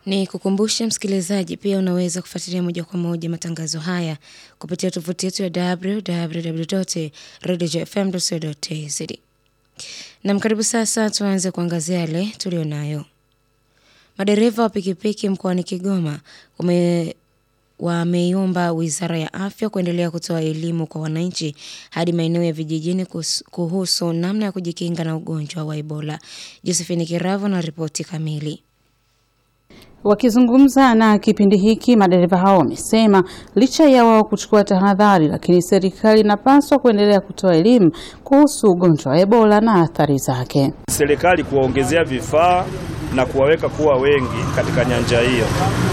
Ni kukumbushe msikilizaji, pia unaweza kufuatilia moja kwa moja matangazo haya kupitia tovuti yetu ya www.radiofm.co.tz. Nam, karibu sasa tuanze kuangazia yale tulionayo. Madereva wa pikipiki mkoani Kigoma wame wameiomba Wizara ya Afya kuendelea kutoa elimu kwa wananchi hadi maeneo ya vijijini kuhusu namna ya kujikinga na ugonjwa wa Ebola. Josephine Kiravo na ripoti kamili. Wakizungumza na kipindi hiki, madereva hao wamesema licha ya wao kuchukua tahadhari, lakini serikali inapaswa kuendelea kutoa elimu kuhusu ugonjwa wa Ebola na athari zake. Serikali kuwaongezea vifaa na kuwaweka kuwa wengi katika nyanja hiyo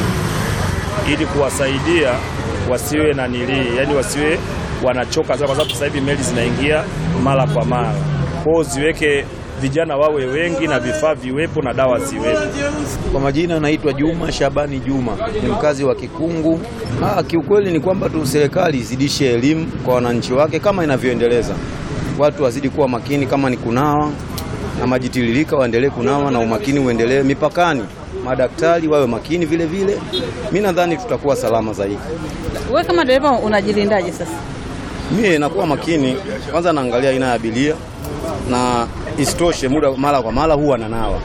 ili kuwasaidia wasiwe na nilii, yani wasiwe wanachoka sana, kwa sababu sasa hivi meli zinaingia mara kwa mara. Kwao ziweke vijana wawe wengi na vifaa viwepo na dawa ziwepo. Kwa majina naitwa Juma Shabani Juma, ni mkazi wa Kikungu. Ah, kiukweli ni kwamba tu serikali izidishe elimu kwa wananchi wake kama inavyoendeleza. Watu wazidi kuwa makini, kama ni kunawa na maji tiririka waendelee kunawa na umakini uendelee mipakani madaktari wawe makini vile vile. Mi nadhani tutakuwa salama zaidi. Wewe kama dereva unajilindaje sasa? Mie nakuwa makini kwanza, naangalia aina ya abiria na isitoshe, muda mara kwa mara huwa nanawa,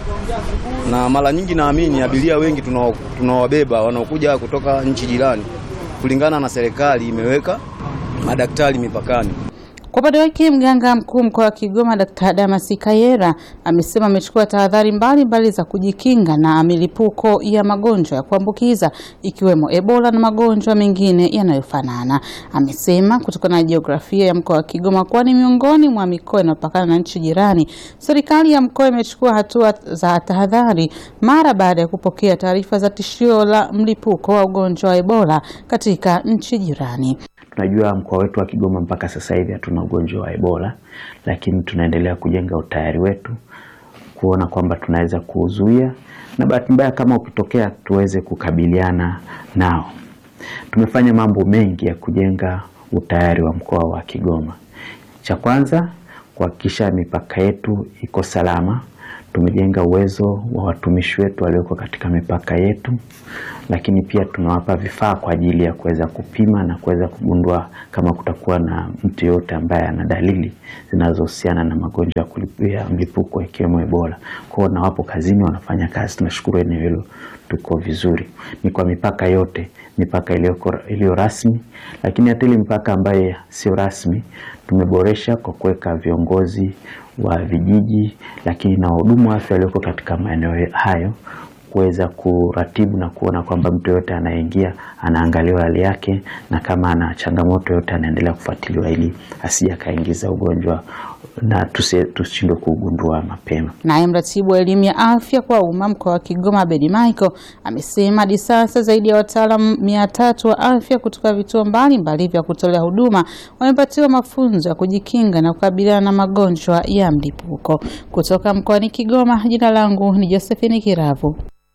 na mara nyingi naamini abiria wengi tunawabeba wanaokuja kutoka nchi jirani, kulingana na serikali imeweka madaktari mipakani. Kwa upande wake mganga mkuu mkoa wa Kigoma Dkt. Damasi Kayera amesema amechukua tahadhari mbalimbali za kujikinga na milipuko ya magonjwa ya kuambukiza ikiwemo Ebola na magonjwa mengine yanayofanana. Amesema kutokana na jiografia ya mkoa wa Kigoma kuwa ni miongoni mwa mikoa inayopakana na nchi jirani, serikali ya mkoa imechukua hatua za tahadhari mara baada ya kupokea taarifa za tishio la mlipuko wa ugonjwa wa Ebola katika nchi jirani. Tunajua mkoa wetu wa Kigoma mpaka sasa hivi hatuna ugonjwa wa Ebola, lakini tunaendelea kujenga utayari wetu kuona kwamba tunaweza kuuzuia na bahati mbaya kama ukitokea tuweze kukabiliana nao. Tumefanya mambo mengi ya kujenga utayari wa mkoa wa Kigoma. Cha kwanza kuhakikisha mipaka yetu iko salama. Tumejenga uwezo wa watumishi wetu walioko katika mipaka yetu, lakini pia tunawapa vifaa kwa ajili ya kuweza kupima na kuweza kugundua kama kutakuwa na mtu yoyote ambaye ana dalili zinazohusiana na magonjwa ya mlipuko ikiwemo Ebola. Kwao na wapo kazini wanafanya kazi, tunashukuru eneo hilo tuko vizuri. Ni kwa mipaka yote, mipaka iliyo rasmi, lakini hata ile mipaka ambayo sio rasmi tumeboresha kwa kuweka viongozi wa vijiji lakini na wahudumu wa afya walioko katika maeneo hayo kuweza kuratibu na kuona kwamba mtu yoyote anayeingia anaangaliwa hali yake, na kama ana changamoto yoyote anaendelea kufuatiliwa ili asije akaingiza ugonjwa na tushindwe kugundua mapema. Naye mratibu wa elimu ya afya kwa umma mkoa wa Kigoma Bedi Michael amesema hadi sasa zaidi ya wataalamu mia tatu wa afya kutoka vituo mbalimbali vya kutolea huduma wamepatiwa mafunzo ya kujikinga na kukabiliana na magonjwa ya mlipuko. Kutoka mkoani Kigoma, jina langu ni Josephine Kiravu.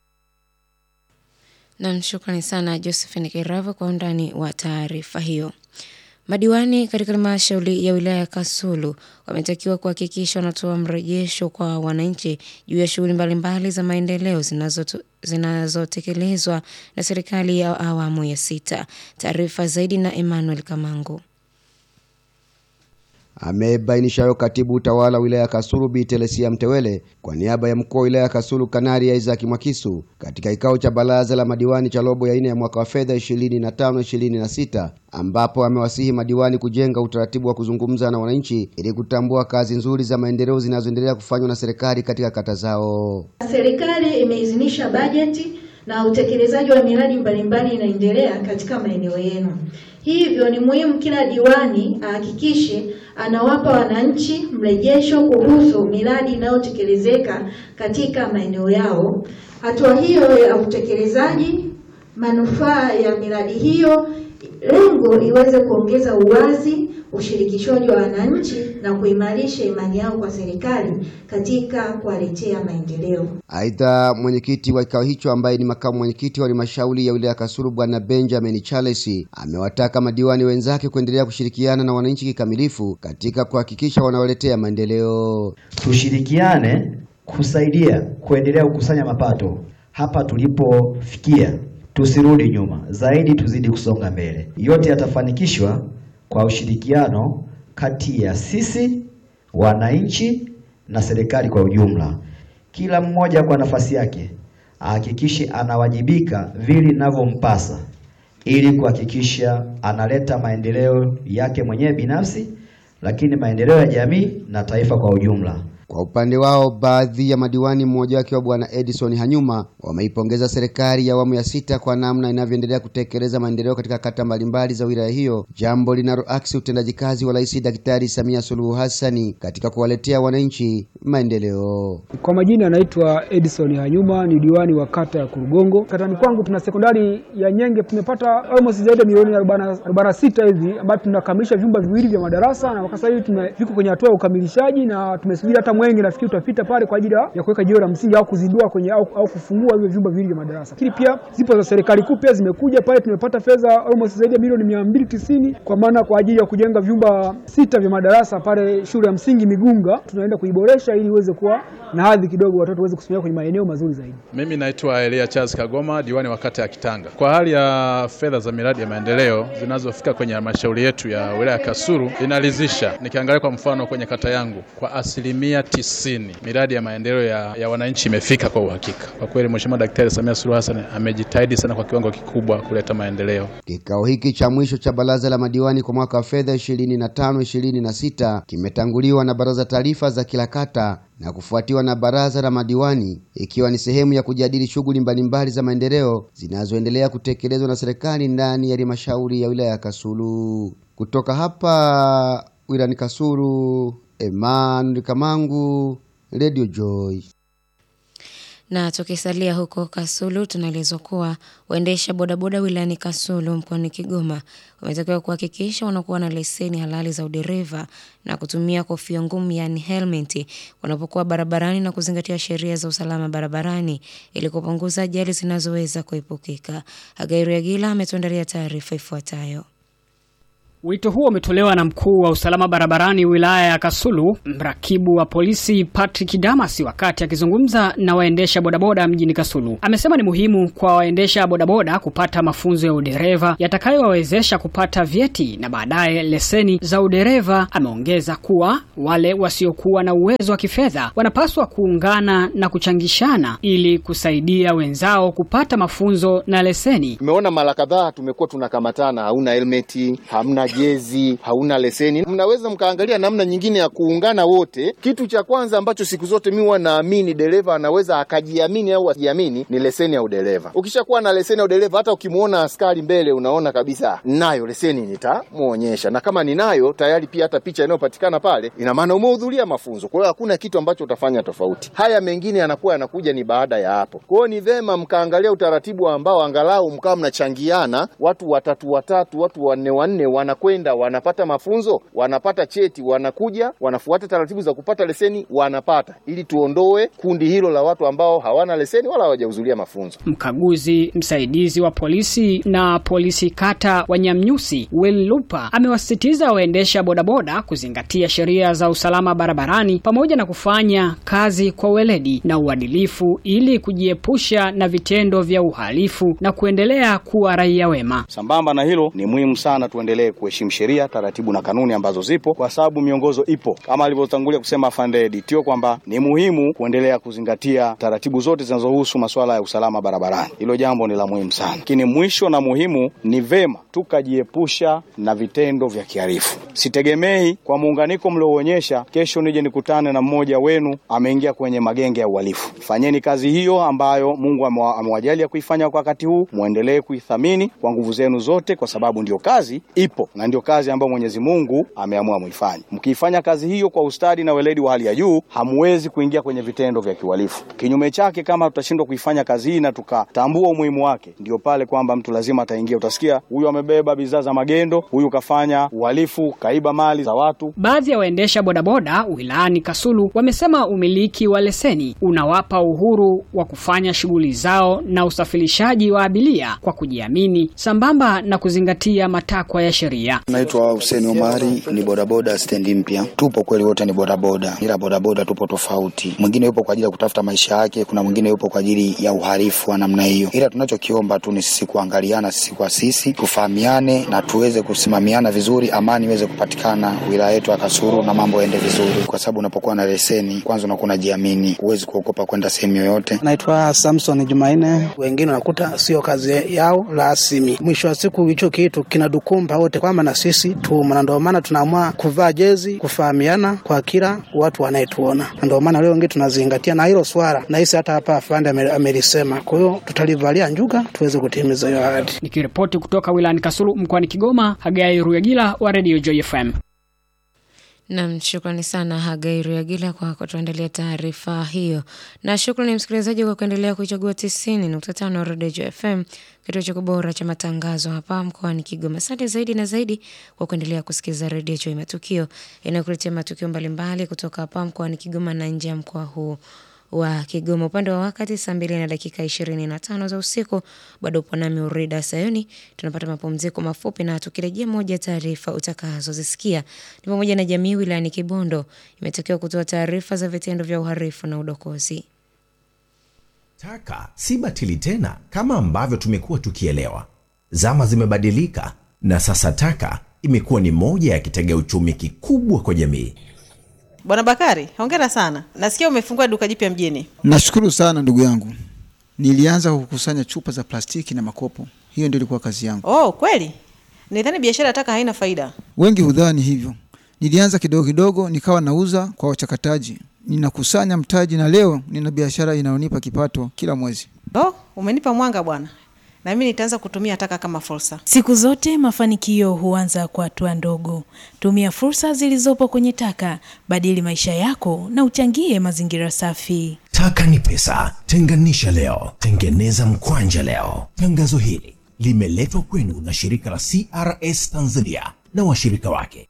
Nam, shukrani sana Josephine Kiravo kwa undani wa taarifa hiyo. Madiwani katika halmashauri ya wilaya ya Kasulu wametakiwa kuhakikisha wanatoa mrejesho kwa wananchi juu ya shughuli mbalimbali za maendeleo zinazotekelezwa na serikali ya awamu ya sita. Taarifa zaidi na Emmanuel Kamango. Amebainisha hayo katibu utawala wilaya ya Kasulu Bi Telesia Mtewele kwa niaba ya mkuu wa wilaya ya Kasulu Kanari ya Isaac Mwakisu katika kikao cha baraza la madiwani cha robo ya nne ya mwaka wa fedha 25 26 ambapo amewasihi madiwani kujenga utaratibu wa kuzungumza na wananchi ili kutambua kazi nzuri za maendeleo zinazoendelea kufanywa na serikali katika kata zao. Serikali imeidhinisha bajeti na utekelezaji wa miradi mbalimbali inaendelea katika maeneo yenu. Hivyo ni muhimu kila diwani ahakikishe anawapa wananchi mrejesho kuhusu miradi inayotekelezeka katika maeneo yao. Hatua hiyo ya utekelezaji, manufaa ya miradi hiyo, lengo iweze kuongeza uwazi, ushirikishwaji wa wananchi na kuimarisha imani yao kwa serikali katika kuwaletea maendeleo. Aidha, mwenyekiti wa kikao hicho ambaye ni makamu mwenyekiti wa halmashauri ya wilaya ya Kasulu Bwana Benjamin Charles amewataka madiwani wenzake kuendelea kushirikiana na wananchi kikamilifu katika kuhakikisha wanawaletea maendeleo. Tushirikiane kusaidia kuendelea kukusanya mapato hapa tulipofikia tusirudi nyuma, zaidi tuzidi kusonga mbele. Yote yatafanikishwa kwa ushirikiano kati ya sisi wananchi na serikali kwa ujumla. Kila mmoja kwa nafasi yake ahakikishe anawajibika vile inavyompasa ili kuhakikisha analeta maendeleo yake mwenyewe binafsi, lakini maendeleo ya jamii na taifa kwa ujumla. Kwa upande wao, baadhi ya madiwani, mmoja wake wa Bwana Edison Hanyuma, wameipongeza serikali ya awamu ya sita kwa namna inavyoendelea kutekeleza maendeleo katika kata mbalimbali za wilaya hiyo, jambo linaloaksi utendaji kazi wa Rais Daktari Samia Suluhu Hassani katika kuwaletea wananchi maendeleo. Kwa majina anaitwa Edison Hanyuma, ni diwani wa kata ya Kurugongo. Katani kwangu tuna sekondari ya Nyenge, tumepata almost zaidi ya milioni 46 hivi, ambapo tunakamilisha vyumba viwili vya madarasa, na kwa sasa hivi viko kwenye hatua ya ukamilishaji na tumesubiri hata mwenge nafikiri utapita pale kwa ajili ya kuweka jiwe la msingi au kuzindua kwenye au, au kufungua hivyo vyumba viwili vya madarasa. Lakini pia zipo za serikali kuu pia zimekuja pale, tumepata fedha almost zaidi ya milioni mia mbili tisini kwa maana kwa ajili ya kujenga vyumba sita vya madarasa pale shule ya msingi Migunga, tunaenda kuiboresha ili iweze kuwa na hadhi kidogo, watoto waweze kusomea kwenye maeneo mazuri zaidi. Mimi naitwa Elia Charles Kagoma, diwani wa kata ya Kitanga. Kwa hali ya fedha za miradi ya maendeleo zinazofika kwenye halmashauri yetu ya wilaya ya Kasulu inaridhisha. Nikiangalia kwa mfano kwenye kata yangu kwa asilimia tisini miradi ya maendeleo ya, ya wananchi imefika kwa uhakika. Kwa kweli Mheshimiwa Daktari Samia Suluhu Hassan amejitahidi sana kwa kiwango kikubwa kuleta maendeleo. Kikao hiki cha mwisho cha baraza la madiwani kwa mwaka wa fedha 25 26 kimetanguliwa na baraza taarifa za kila kata na kufuatiwa na baraza la madiwani ikiwa ni sehemu ya kujadili shughuli mbalimbali za maendeleo zinazoendelea kutekelezwa na serikali ndani ya halmashauri ya wilaya ya Kasulu. Kutoka hapa wilayani Kasulu, Emmanuel Kamangu, Radio Joy. Na tukisalia huko Kasulu, tunaelezwa kuwa waendesha bodaboda wilayani Kasulu mkoani Kigoma wametakiwa kuhakikisha wanakuwa na leseni halali za udereva na kutumia kofia ngumu, yaani helmeti, wanapokuwa barabarani na kuzingatia sheria za usalama barabarani ili kupunguza ajali zinazoweza kuepukika. Hagairu Yagila ametuandalia taarifa ifuatayo. Wito huo umetolewa na mkuu wa usalama barabarani wilaya ya Kasulu, mrakibu wa polisi Patrick Damasi, wakati akizungumza na waendesha bodaboda mjini Kasulu. Amesema ni muhimu kwa waendesha bodaboda kupata mafunzo ya udereva yatakayowawezesha kupata vyeti na baadaye leseni za udereva. Ameongeza kuwa wale wasiokuwa na uwezo wa kifedha wanapaswa kuungana na kuchangishana ili kusaidia wenzao kupata mafunzo na leseni. Tumeona mara kadhaa tumekuwa tunakamatana, hauna helmeti, hamna jezi, hauna leseni. Mnaweza mkaangalia namna nyingine ya kuungana wote. Kitu cha kwanza ambacho siku zote mi huwa naamini dereva anaweza akajiamini au asijiamini ni leseni ya udereva. Ukishakuwa na leseni ya udereva, hata ukimwona askari mbele, unaona kabisa nayo leseni, nitamwonyesha na kama ninayo tayari, pia hata picha inayopatikana pale ina maana umehudhuria mafunzo. Kwa hiyo hakuna kitu ambacho utafanya tofauti. Haya mengine yanakuwa yanakuja ni baada ya hapo. Kwa hiyo ni vema mkaangalia utaratibu ambao angalau mkawa mnachangiana, watu watatu watatu, watu wanne wanne wana kwenda wanapata mafunzo, wanapata cheti, wanakuja wanafuata taratibu za kupata leseni, wanapata, ili tuondoe kundi hilo la watu ambao hawana leseni wala hawajahudhuria mafunzo. Mkaguzi msaidizi wa polisi na polisi kata wa Nyamnyusi Will Lupa amewasisitiza waendesha bodaboda kuzingatia sheria za usalama barabarani pamoja na kufanya kazi kwa weledi na uadilifu ili kujiepusha na vitendo vya uhalifu na kuendelea kuwa raia wema. Sambamba na hilo, ni muhimu sana tuendelee kuheshimu sheria, taratibu na kanuni ambazo zipo, kwa sababu miongozo ipo, kama alivyotangulia kusema afande Ditio kwamba ni muhimu kuendelea kuzingatia taratibu zote zinazohusu masuala ya usalama barabarani. Hilo jambo ni la muhimu sana, lakini mwisho na muhimu ni vema tukajiepusha na vitendo vya kihalifu. Sitegemei kwa muunganiko mlioonyesha, kesho nije nikutane na mmoja wenu ameingia kwenye magenge ya uhalifu. Fanyeni kazi hiyo ambayo Mungu amewajalia kuifanya kwa wakati huu, muendelee kuithamini kwa nguvu zenu zote, kwa sababu ndio kazi ipo na ndio kazi ambayo Mwenyezi Mungu ameamua muifanye. Mkiifanya kazi hiyo kwa ustadi na weledi wa hali ya juu, hamwezi kuingia kwenye vitendo vya kiuhalifu. Kinyume chake, kama tutashindwa kuifanya kazi hii na tukatambua umuhimu wake, ndio pale kwamba mtu lazima ataingia. Utasikia huyu amebeba bidhaa za magendo, huyu kafanya uhalifu, kaiba mali za watu. Baadhi ya waendesha bodaboda wilayani Kasulu wamesema umiliki wa leseni unawapa uhuru wa kufanya shughuli zao na usafirishaji wa abiria kwa kujiamini, sambamba na kuzingatia matakwa ya sheria. Tanzania. Naitwa Hussein Omari, ni bodaboda stendi mpya. Tupo kweli, wote ni bodaboda, ila bodaboda tupo tofauti. Mwingine yupo kwa ajili ya kutafuta maisha yake, kuna mwingine yupo kwa ajili ya uhalifu wa namna hiyo, ila tunachokiomba tu ni sisi kuangaliana sisi kwa sisi, tufahamiane na tuweze kusimamiana vizuri, amani iweze kupatikana wilaya yetu ya Kasulu na mambo yaende vizuri, kwa sababu unapokuwa na leseni kwanza unakuwa unajiamini, huwezi kuogopa kwenda sehemu yoyote. Naitwa Samson Jumanne. Wengine wanakuta sio kazi yao rasmi, mwisho wa siku hicho kitu kinadukumba wote kwamba na sisi tumo, na ndio maana tunaamua kuvaa jezi, kufahamiana kwa kila watu wanayetuona, na ndio maana leo wengine tunazingatia na hilo swala, na hisi hata hapa afande ame- amelisema. Kwa hiyo tutalivalia njuga tuweze kutimiza hiyo ahadi. Nikiripoti kutoka wilayani Kasulu mkoani Kigoma, Hagai Ruyagila wa Radio Joy FM. Nam, shukrani sana Hagai Ruyagila kwa kutuandalia taarifa hiyo, na shukrani msikilizaji kwa kuendelea kuichagua tisini nukta tano Redio Joy FM, kituo cha bora cha matangazo hapa mkoani Kigoma. Asante zaidi na zaidi kwa kuendelea kusikiliza Redio Joy Matukio inayokuletea matukio mbalimbali kutoka hapa mkoani Kigoma na nje ya mkoa huu wa Kigoma. Upande wa wakati saa mbili na dakika ishirini na tano za usiku, bado upo nami Urida Sayoni. Tunapata mapumziko mafupi, na tukirejea, moja ya taarifa utakazozisikia ni pamoja na jamii wilayani Kibondo imetakiwa kutoa taarifa za vitendo vya uhalifu na udokozi. Taka si batili tena kama ambavyo tumekuwa tukielewa. Zama zimebadilika na sasa taka imekuwa ni moja ya kitega uchumi kikubwa kwa jamii. Bwana Bakari, hongera sana. Nasikia umefungua duka jipya mjini. Nashukuru sana ndugu yangu. Nilianza kukusanya chupa za plastiki na makopo, hiyo ndio ilikuwa kazi yangu. Oh, kweli? Nidhani biashara ya taka haina faida. Wengi hudhani hivyo. Nilianza kidogo kidogo, nikawa nauza kwa wachakataji, ninakusanya mtaji, na leo nina biashara inayonipa kipato kila mwezi. Oh, umenipa mwanga bwana, na mimi nitaanza kutumia taka kama fursa. Siku zote mafanikio huanza kwa hatua ndogo. Tumia fursa zilizopo kwenye taka, badili maisha yako na uchangie mazingira safi. Taka ni pesa, tenganisha leo, tengeneza mkwanja leo. Tangazo hili limeletwa kwenu na shirika la CRS Tanzania na washirika wake.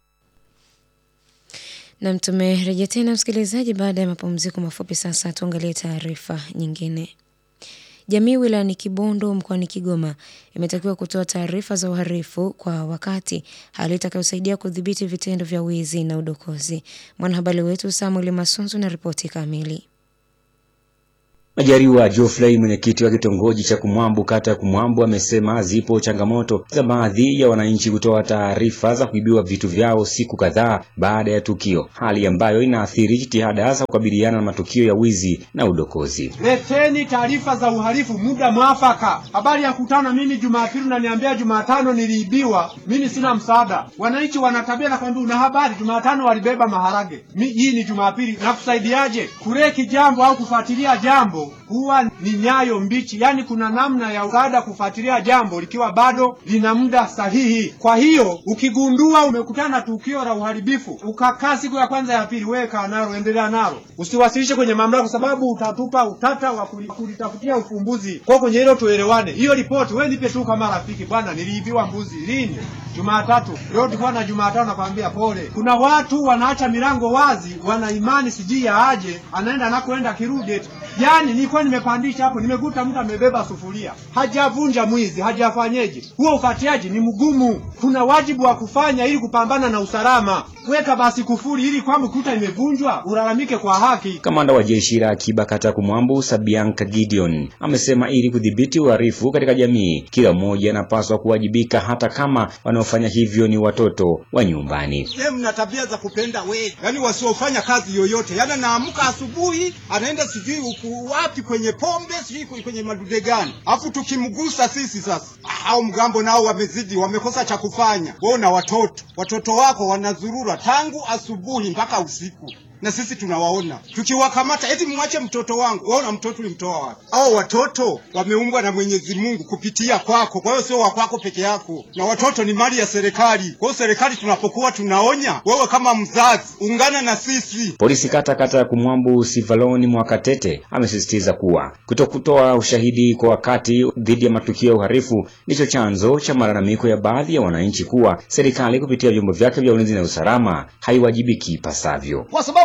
Nam, tumerejea tena msikilizaji, baada ya mapumziko mafupi. Sasa tuangalie taarifa nyingine. Jamii wilayani Kibondo mkoani Kigoma imetakiwa kutoa taarifa za uhalifu kwa wakati, hali itakayosaidia kudhibiti vitendo vya wizi na udokozi. Mwanahabari wetu Samuel Masunzu na ripoti kamili. Majaliwa Geoffrey, mwenyekiti wa kitongoji cha Kumwambu, kata ya Kumwambu, amesema zipo changamoto za baadhi ya wananchi kutoa taarifa za kuibiwa vitu vyao siku kadhaa baada ya tukio, hali ambayo inaathiri jitihada za kukabiliana na matukio ya wizi na udokozi. Leteni taarifa za uhalifu muda mwafaka. Habari ya kutana mimi Jumapili unaniambia Jumatano niliibiwa, mimi sina msaada. Wananchi wana tabia na kwambia una habari, Jumatano walibeba maharage, Mi, hii ni Jumapili, nakusaidiaje? Kureki jambo au kufuatilia jambo huwa ni nyayo mbichi, yaani kuna namna ya msaada kufuatilia jambo likiwa bado lina muda sahihi. Kwa hiyo ukigundua umekutana na tukio la uharibifu, ukakaa siku ya kwanza ya pili, wewe kaa nalo, endelea nalo, usiwasilishe kwenye mamlaka, kwa sababu utatupa utata wa kuli- kulitafutia ufumbuzi. Kwa kwenye hilo tuelewane. Hiyo ripoti wewe nipe tu kama rafiki, bwana, niliibiwa mbuzi lini? Jumatatu. Leo tulikuwa na Jumatano, nakwambia pole. Kuna watu wanaacha milango wazi, wana imani sijui ya aje, anaenda anakoenda akirudi eti. Yaani nilikuwa nimepandisha hapo, nimekuta mtu amebeba sufuria, hajavunja mwizi, hajafanyeje. Huo ufuatiliaji ni mgumu. Kuna wajibu wa kufanya ili kupambana na usalama. Weka basi kufuri ili kwamba kuta imevunjwa, ulalamike kwa haki. Kamanda wa jeshi la akiba kata ya Kumwambu, Sabianka Gideon, amesema ili kudhibiti uhalifu katika jamii, kila mmoja anapaswa kuwajibika, hata kama wanaofanya hivyo ni watoto wa nyumbani. Ye, mna tabia za kupenda wezi, yaani wasiofanya kazi yoyote, yaani anaamka asubuhi anaenda sijui uku wapi kwenye pombe sijui kwenye madude gani, afu tukimgusa sisi sasa, au mgambo nao wamezidi, wamekosa cha kufanya. Wewe na watoto, watoto wako wanazurura tangu asubuhi mpaka usiku na sisi tunawaona tukiwakamata, eti mwache mtoto wangu. Waona mtoto ulimtoa wapi? Hao watoto wameumbwa na Mwenyezi Mungu kupitia kwako, kwa hiyo sio wa kwako peke yako, na watoto ni mali ya serikali. Kwa hiyo serikali tunapokuwa tunaonya, wewe kama mzazi ungana na sisi. Polisi kata kata ya Kumwambu Sivaloni Mwakatete amesisitiza kuwa kutokutoa ushahidi kwa wakati dhidi ya matukio ya uhalifu ndicho chanzo cha malalamiko ya baadhi ya wananchi kuwa serikali kupitia vyombo vyake vya ulinzi na usalama haiwajibiki ipasavyo. kwa sababu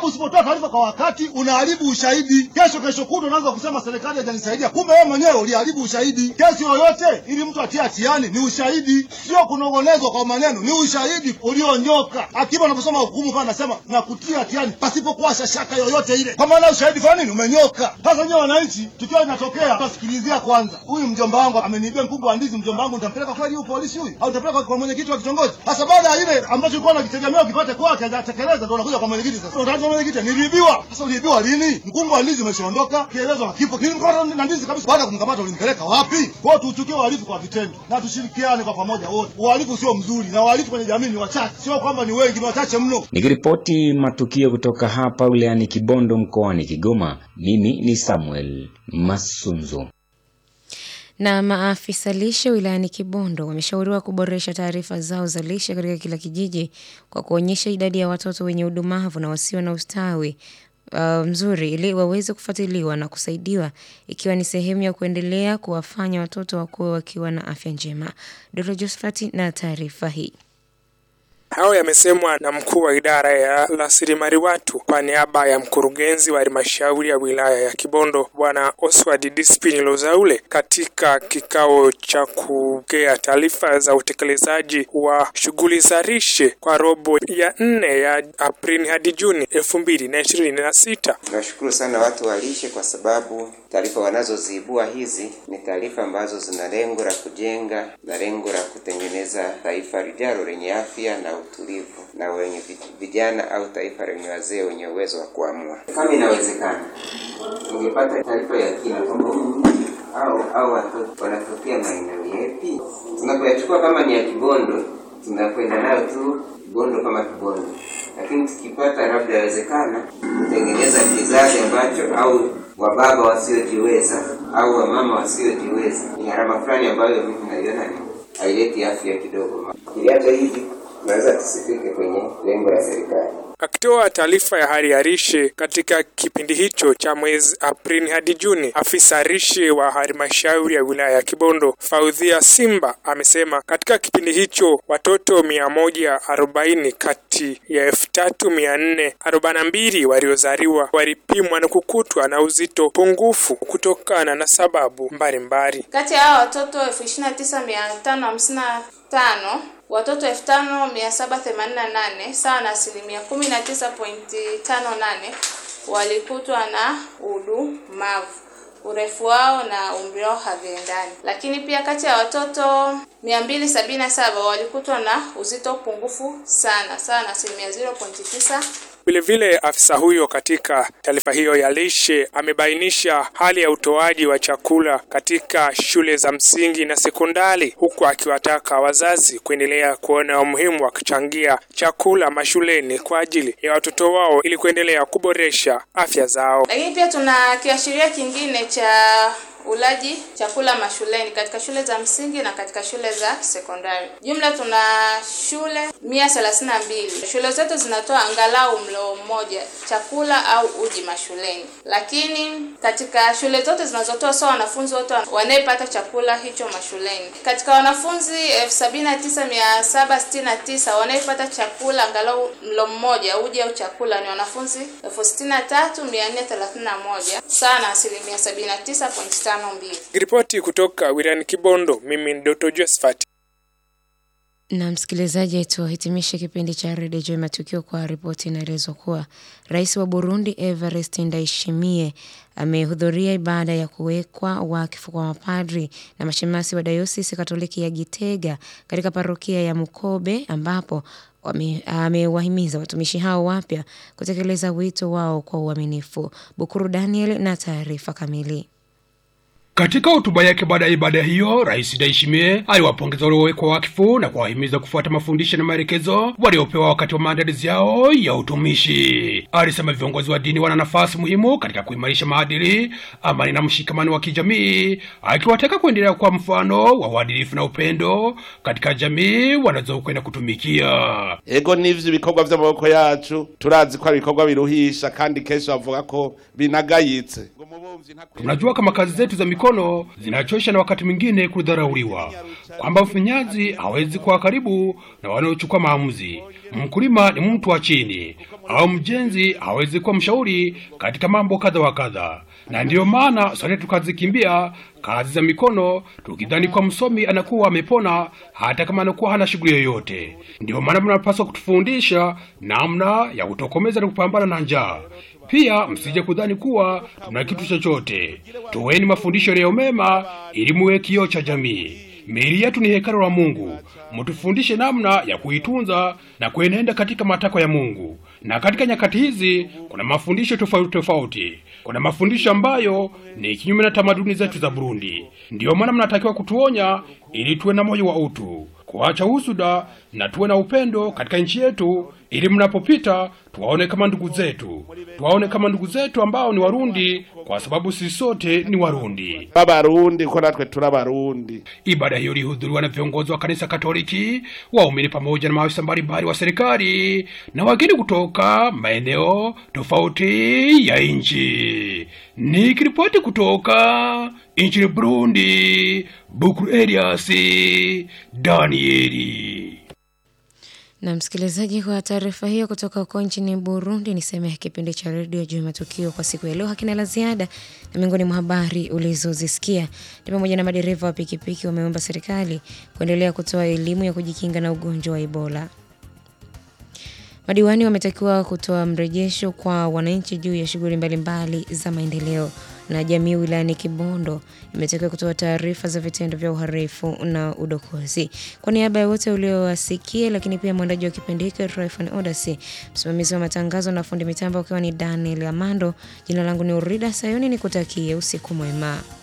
usipotoa taarifa kwa wakati unaharibu ushahidi. Kesho kesho kutwa unaanza kusema serikali haijanisaidia, kumbe wewe mwenyewe uliharibu ushahidi. Kesi yoyote ili mtu atie hatiani ni ushahidi, sio kunong'onezwa kwa maneno, ni ushahidi ulionyoka. Hakimu anaposoma hukumu pale anasema na kutia hatiani pasipokuwa shaka yoyote ile, kwa maana ushahidi kwa nini umenyoka. Sasa nyewe wananchi, tukiwa inatokea tasikilizia kwanza, huyu mjomba wangu ameniibia mkungu wa ndizi, mjomba wangu nitampeleka kweli huyu polisi huyu, au nitapeleka kwa mwenyekiti wa kitongoji? Sasa baada ya ile ambacho ulikuwa unakitegemea ukipate kwake hajatekeleza, ndio unakuja kwa mwenyekiti. Sasa unataka mwenyekiti, niliibiwa. Sasa uliibiwa lini? Mkungu wa ndizi umeshaondoka, kielezo hakipo. Nilimkamata na ndizi kabisa. Baada ya kumkamata ulimpeleka wapi? Kwa hiyo tuuchukie uhalifu kwa vitendo na tushirikiane kwa pamoja wote. Uhalifu sio mzuri, na uhalifu kwenye jamii ni wachache, sio kwamba ni wengi, ni wachache mno. Nikiripoti matukio kutoka hapa wilayani Kibondo mkoani Kigoma, mimi ni Samuel Masunzo. Na maafisa lishe wilayani Kibondo wameshauriwa kuboresha taarifa zao za lishe katika kila kijiji kwa kuonyesha idadi ya watoto wenye udumavu na wasio na ustawi uh, mzuri ili waweze kufuatiliwa na kusaidiwa ikiwa ni sehemu ya kuendelea kuwafanya watoto wakuwe wakiwa na afya njema. Dr. Josephat na taarifa hii. Hayo yamesemwa na mkuu wa idara ya rasilimali watu kwa niaba ya mkurugenzi wa halmashauri ya wilaya ya Kibondo Bwana Oswald Dispini Lozaule katika kikao cha kupokea taarifa za utekelezaji wa shughuli za lishe kwa robo ya nne ya Aprili hadi Juni elfu mbili na ishirini na sita. Tunashukuru sana watu wa lishe kwa sababu taarifa wanazoziibua hizi ni taarifa ambazo zina lengo la kujenga na lengo la kutengeneza taifa lijalo lenye afya na utulivu na wenye vijana au taifa lenye wazee wenye uwezo wa kuamua. Kama inawezekana, tungepata taarifa ya kina kwamba au au watoto wanatokea maeneo yepi. Tunapoyachukua kama ni ya Kibondo, tunakwenda nayo tu Kibondo kama Kibondo, lakini tukipata labda yawezekana kutengeneza kizazi ambacho au wababa wasiojiweza au wamama wasiojiweza, ni gharama fulani ambayo mimi naiona ni haileti afya kidogo. Kiliacha hivi tunaweza tusifike kwenye lengo la serikali. Akitoa taarifa ya hali ya lishe katika kipindi hicho cha mwezi Aprili hadi Juni, afisa lishe wa halmashauri ya wilaya ya Kibondo Faudhia Simba amesema katika kipindi hicho watoto mia moja arobaini kati ya elfu tatu mia nne arobaini na mbili waliozaliwa walipimwa na kukutwa na uzito pungufu kutokana na sababu mbalimbali. Kati ya hao watoto elfu ishirini na tisa mia tano hamsini na tano watoto elfu tano mia saba themanini na nane sawa na asilimia kumi na tisa pointi tano nane walikutwa na udumavu. Urefu wao na umri wao haviendani. Lakini pia kati ya watoto mia mbili sabini na saba walikutwa na uzito pungufu sana sawa na asilimia 0.9 Vilevile afisa huyo katika taarifa hiyo ya lishe amebainisha hali ya utoaji wa chakula katika shule za msingi na sekondari, huku akiwataka wazazi kuendelea kuona umuhimu wa kuchangia chakula mashuleni kwa ajili ya watoto wao ili kuendelea kuboresha afya zao. Lakini pia tuna kiashiria kingine cha ulaji chakula mashuleni katika shule za msingi na katika shule za sekondari. Jumla tuna shule mia thelathini na mbili. Shule zetu zinatoa angalau mlo mmoja chakula au uji mashuleni, lakini katika shule zote zinazotoa sawa wanafunzi wote wanayepata chakula hicho mashuleni. Katika wanafunzi elfu sabini na tisa mia saba sitini na tisa wanayepata chakula angalau mlo mmoja uji au chakula ni wanafunzi elfu sitini na tatu mia nne thelathini na moja sawa na asilimia sabini na tisa pointi tano mbili. Ripoti kutoka wilayani Kibondo, mimi ni Dr. Josephat. Na msikilizaji, tuhitimishe kipindi cha redio juu ya matukio kwa ripoti inaelezwa kuwa rais wa Burundi Evariste Ndayishimiye amehudhuria ibada ya kuwekwa wakfu kwa mapadri na mashemasi wa dayosisi Katoliki ya Gitega katika parokia ya Mukobe ambapo amewahimiza watumishi hao wapya kutekeleza wito wao kwa uaminifu. Bukuru Daniel na taarifa kamili. Katika hotuba yake baada ya ibada hiyo, Rais Ndayishimiye aliwapongeza waliowekwa wakfu na kuwahimiza kufuata mafundisho na maelekezo waliopewa wakati wa maandalizi yao ya utumishi. Alisema viongozi wa dini wana nafasi muhimu katika kuimarisha maadili, amani na mshikamano wa kijamii, akiwataka kuendelea kwa mfano wa uadilifu na upendo katika jamii wanazokwenda kutumikia. ego n'ivyo ibikorwa vy'amaboko yacu turazi ko ari ibikorwa biruhisha kandi kenshi bavuga ko binagayitse Tunajua kama kazi zetu za mikono mikono zinachosha na wakati mwingine kudharauliwa, kwamba mfinyazi hawezi kuwa karibu na wanaochukua maamuzi. Mkulima ni mtu wa chini, au mjenzi hawezi kuwa mshauri katika mambo kadha wa kadha, na ndiyo maana sote tukazikimbia kazi za mikono tukidhani kwa msomi anakuwa amepona hata kama anakuwa hana shughuli yoyote. Ndiyo maana mnapaswa kutufundisha namna ya kutokomeza na kupambana na njaa. Pia msije kudhani kuwa tuna kitu chochote. Toweni mafundisho yaliyo mema ili muwe kioo cha jamii. Miili yetu ni hekalu la Mungu. Mtufundishe namna ya kuitunza na kuenenda katika matakwa ya Mungu. Na katika nyakati hizi kuna mafundisho tofauti tofauti. Kuna mafundisho ambayo ni kinyume na tamaduni zetu za Burundi. Ndiyo maana mnatakiwa kutuonya ili tuwe na moyo wa utu, kuacha husuda na tuwe na upendo katika nchi yetu, ili mnapopita tuwaone kama ndugu zetu, tuwaone kama ndugu zetu ambao ni Warundi, kwa sababu sisi sote ni Warundi. b'abarundi ko natwe turi abarundi Ibada hiyo ilihudhuriwa na viongozi wa kanisa Katoliki, waumini pamoja na maafisa mbalimbali wa serikali na wageni kutoka maeneo tofauti ya nchi. Nikiripoti kutoka nchini Burundi, Bukuru Elias Danieli. Na msikilizaji, kwa taarifa hiyo kutoka huko nchini Burundi, ni sehemu ya kipindi cha redio juu ya matukio kwa siku ya leo. Hakina la ziada, na miongoni mwa habari ulizozisikia ni pamoja na madereva wa pikipiki wameomba serikali kuendelea kutoa elimu ya kujikinga na ugonjwa wa Ebola. Madiwani wametakiwa kutoa mrejesho kwa wananchi juu ya shughuli mbalimbali za maendeleo, na jamii wilayani Kibondo imetakiwa kutoa taarifa za vitendo vya uhalifu na udokozi. Kwa niaba ya wote uliowasikia, lakini pia mwandaji wa kipindi hiki Tryphon Odasi, msimamizi wa matangazo na fundi mitambo ukiwa ni Daniel Amando, jina langu ni Urida Sayuni, nikutakie usiku mwema.